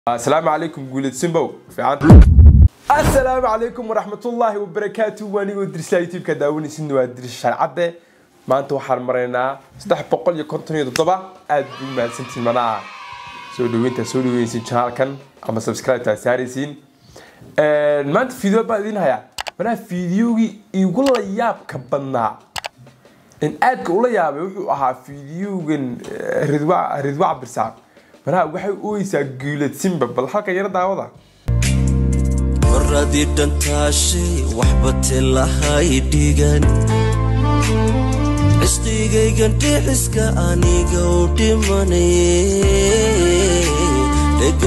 asalaamu calaykum guulid simbow fiican asalaamu calaykum waraxmatullaahi wabarakaatu waanigoo dirsaa youtube-ka daawanaysidna waa diris sharcadde maanta waxaan maraynaa saddex boqol iyo konton iyo toddoba aad buu mahadsantiin manaa soo dhaweynta soo dhaweynaysiin janaalkan ama subscribe-taa saaraysiin maanta video baan idiin hayaa manaa fideogii igu la yaabka badnaa in aadka ula yaabay wuxuu ahaa fideogan ridwa ridwa cabdirsaaq manaa waxay ooyeysaa guulad simba bal halka yaro daawada horadii dhantaashay waxba tilahay dhigan cisqigaygan dhixiska aniga u dhimanaye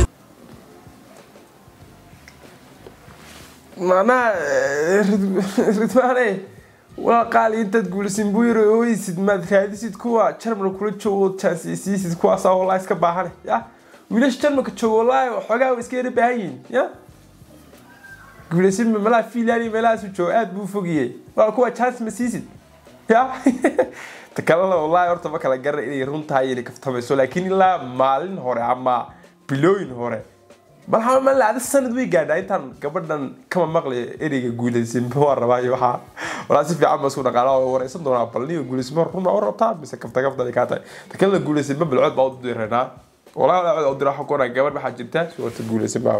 macnaha ridwaane waa qaali intaad guulisin buu yiri ooyeysid maad raadisid kuwa jarmal kula joogo taasiisiisid kuwaasaa walaa iska baahane ya wiilasha jarmalka joogo walaahi xoogaa way iska yara baahan yihiin ya guulisin malaha fiilaani meelahaasu joogo aad buu fogiyey waa kuwa chance ma siisid ya ta kalena wallaahi horta ma kala garana inay run tahay inay kaftamayso laakiin ilaa maalin hore ama bilooyin hore malaha ma lacdo sanad way gaadhaa intaan gabadhan kama maqlay ereyga guulaysinba waa rabaa iyo waxaa walaa si fiican ba isku dhaqaala waa wareysan doonaa bal niyo guulaysinba run u rabtaa mise kafta kafta kaa tahay ta kalena guulaysinba bilcood baa u diranaa walaa bilcood u dira waxa ku gabadh waxaa jirta suurta guulaysinba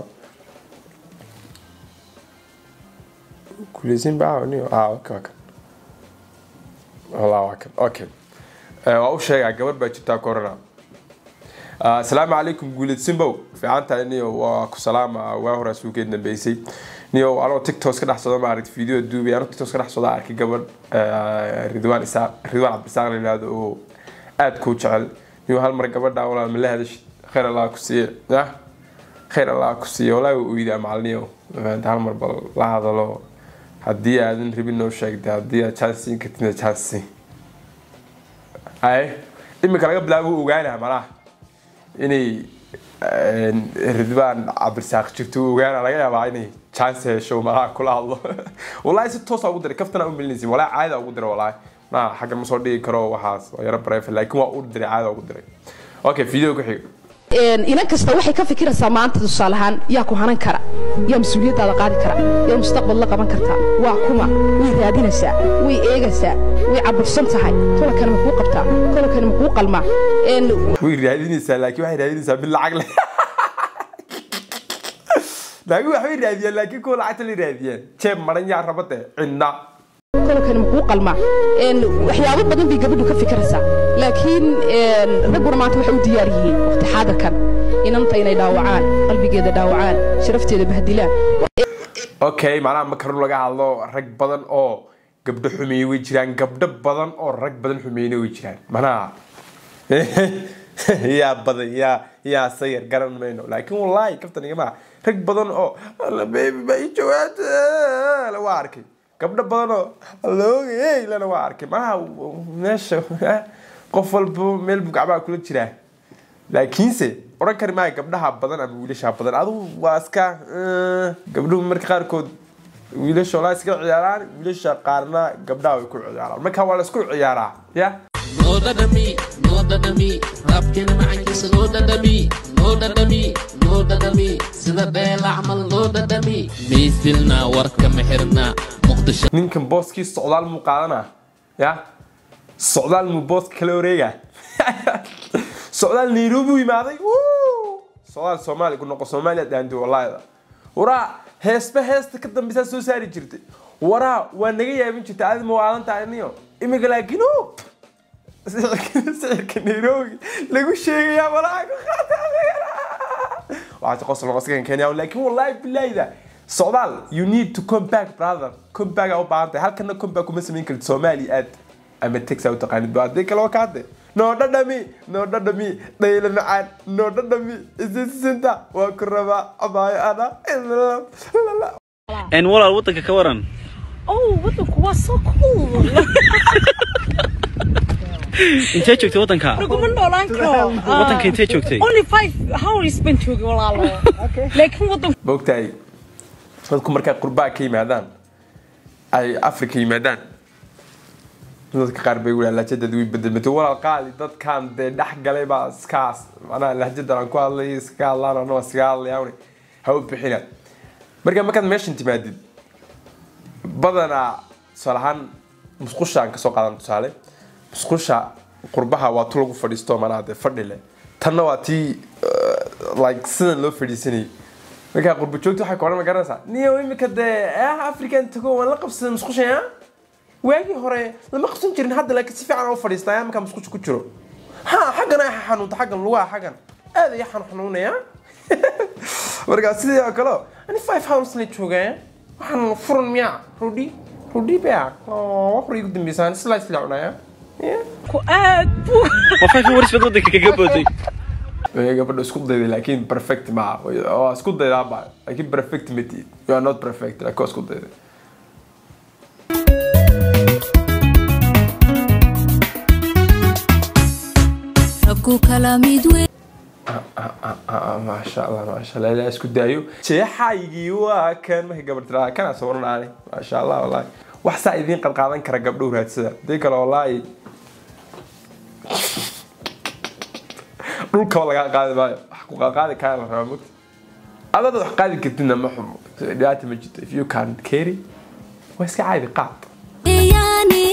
guulaysinba niyo ah okay okay walaa waa kan okay waa u sheegaa gabadh baa jirtaa corona asalaamu calaykum guulid simbow fiican tahay niyo waa ku salaama waa hore suugeed dambeysay niyo anoo tiktok ka dhex socda ma aragti video duubay anoo tiktok ka dhex socda arkay gabadh ridwaan isaaq ridwaan cabdisaaq la yihahdo oo aad kuu jecel niyo hal mar gabadha walaal ma la hadashid khayr allah ku siiye ya khayr allah ku siiye walaa waa oydaa macaliniyo hal mar bal la hadalo haddii aadan rabin noo sheegtay haddii aad chance siin kartidna chance siin ay imika laga bilaabo ogaanaa malaha inay ridwaan cabdirsaaq jirto ogaana laga yaabaa inay chance hesho malaha kula hadlo wallaahi si toosa ugu diray kaftana u melinaysin wallaahi caada ugu diray wallaahi ma xagga ma soo dhigi karo waxaas waa yaro bareefa laakiin waa u diray caada ugu diray okay video ku xiga inan kasta waxay ka fikiraysaa maanta tusaale ahaan yaa ku hanan kara yaa mas-uuliyaddaada qaadi kara yaa mustaqbal la qaban kartaa waa kuma way raadinaysaa way eegaysaa way cabursan tahay tolankana ma kuu qabtaa tolankana ma kuu qalmaa way raadinaysaa laakiin waxay raadinaysaa mid lacag leh laakiin waxbay raadiyaan laakiin kuwa lacagta la raadiyaan jeeb maran yaa rabade cidna tolankana ma kuu qalmaa waxyaabo badan bay gabadhu ka fikiraysaa laakiin ragguna maanta waxay u diyaar yihiin waqti xaadirkan inanta inay dhaawacaan qalbigeeda dhaawacaan sharafteeda bahdilaan okay macnaha ma karun laga hadlo rag badan oo gabdho xumeeye way jiraan gabdho badan oo rag badan xumeeyena way jiraan manaha yaa badan yaa yaa sayar garan mayno laakiin wallaahi kaftanigama rag badan oo alla baby ma ii jawaabta waa arkay gabdho badan oo alloogay lana waa arkay manaha meesha qof walba meel buu gacmaha kula jiraa laakiinse odhan kari maayo gabdhaha badan ama wiilasha badan adigu waa iska gabdhuhu marka qaarkood wiilasha olaa iska ciyaaraan wiilasha qaarna gabdhaha way ku ciyaaraan marka waa la isku ciyaaraa ya noo dhadhami noo dhadhami raabkeena macankiisa noo dhadhami noo dhadhami noo dhadhami sida dheela camal noo dhadhami mayfilna warka mexirna muqdisho ninkan booskii socdaal muu qaadanaa ya socdaal muu booska kala wareegaa socdaal nairobi u imaaday socdaal soomaali ku noqo soomaaliya dhaantay wallaahida waraa heesba heesta ka dambeysaa soo saari jirtay waraa waa naga yaabin jirtay aadi mawaalan tahay niyo imika laakiin sicirka nairobi lagu sheegayaa walaa ku qaata waxaase qosol qoskan kenya laakiin wallaahi bilaahida socdaal you need to come back brother come back aa u baahan tahay halkana come back kuma samayn kartid soomaali aad ama tex aa u taqaanid ba haddii kale waa ka hadde noo dhadhami noo dhadhami dhayla macaan noo dhadhami isisinta waa ku rabaa abaayo ana n walaal waddanka ka waran Oh, waddanku waa so cool. intee joogtay waddanka Laguma noolaan karo. waddanka intee joogtay Only five hours baan joogay walaalo. Laakiin waddanku maogtahay dadku markay qurbaa ka yimaadaan ay afrika yimaadaan dadka qaar bay wulaa lahjadad way bedelmatay walaal qaali dadkan dee dhex galay baa iskaas macnaha lahjadan aan ku hadlay iska hadlaan anoo iskaga hadlayaan ha u bixina marka markaad meeshan timaadid badanaa tusaale ahaan musqusha aan kasoo qaadan tusaale musqusha qurbaha waa tu lagu fadhiisto manaa dee fadhi leh tanna waa tii uh, like sidan loo fadhiisanayay markaa qurba joogta waxay ka odhan ma garanaysaa niyo imika dee ah african tago waan la qabsaday musqusha ah waagii hore lama qabsan jirin hadda laakiin si fiican u fadhiistaa markaa musqusha ku jiro ha xaggan ay xanuunta xaggan lugaha xaggan aad ay xanu xanuunaya markaa sidii oo kale ani five hours la joogaa waxaan furan miyaa rudi rudi baa wax hore igu dambeysaan slice la cunaya ku aad buu waa five hours baad wadanka kaga booday Ee, gabadha isku dayday laakiin perfect ma waa isku daydaa ba laakiin perfect ma tiid you are not perfect laakiin waa isku dayday rabku kala mid weyn Ah, maasha allah maasha allah ilaa isku daayo jeexaygii waa kan markay gabar tiraa kana soo oranaanay maasha allah wallaahi wax saa idiin qadqaadan kara gabdhow raadsada hadii kale wallaahi dhulkaba lagaa qaadi maayo wax ku qaadi kara la rabaa mugta adada wax qaadi kartidna ma xumo dhibaata ma jirto if you can carry waa iska caadi qaad yani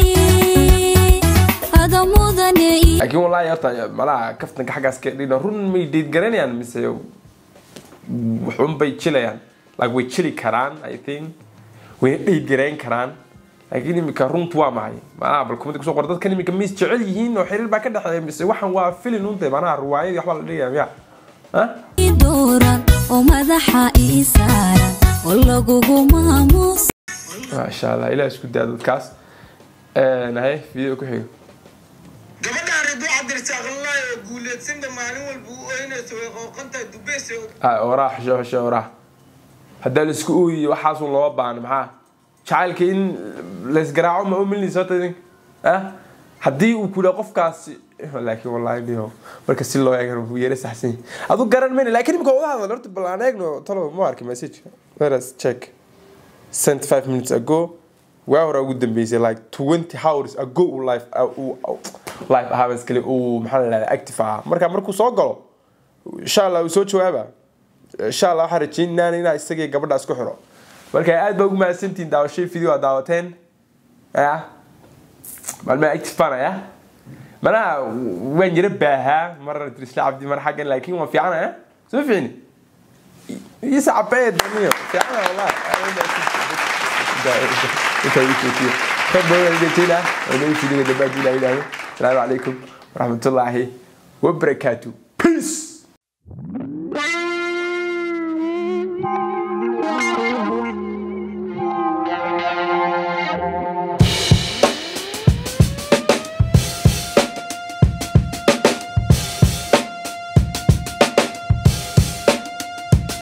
ada mudane laakiin wallaahi horta malaha kaftanka xaggaas ka dhigna run may deed garanayaan mise waxun bay jilayaan like way jili karaan i think wayna dheyd garayn karaan laakiin imika runtu waa maxay malaha bal kumada kusoo qor dadkan imika mis jecel yihiin oo xiriir baa ka dhexeeya mise waxan waa filin unte manaha ruwaayadii waxbaa la dhigaya miya ha dooran oo madaxa ii saaran oo lagugu maamuus maasha allah ilaah isku daa dadkaas haye video ku xigo gabadhaan riduu cabdirsaaqlaay oo guuleedsanba maalin walba u oynayso way qooqantahay dubeys Ah, oraah xisho xisho oraah haddaa la isku ooyiyo waxaasun loo baano maxaa jacaylka in laysgaraaco ma umilinaysa horta idin ah haddii uu ku yidhaa qofkaasi laakiin wallahi niyo marka si loo eegana wuu yara saxsan yahay adu garan mayna laakiin imika wada hadal horta bal aan eegno talo ma arki message let us check sent five minutes ago waa hore ugu dambeysay like twenty hours ago uu life uu life ahaa iskale uu maxaa la dhahdaa active ahaa marka markuu soo galo insha allah uu soo jawaaba insha allah waxaan rajaynaynaa inaa isagii gabadha isku xiro marka aad baa ugu mahadsantihiin daawashay video aad daawateen ya maalmaha active baan ya manaha waan yara baahaa mar trisla cabdi mar xaggan laakiin waan fiicana soo fiicni isa cabeed niyo fiicana wallahi intaa ii joojiyo khayr badan aan idin oo noo fidiga dambe haddii ilaahay yidhaahdo asalaamu calaykum waraxmatullaahi wabarakaatu peace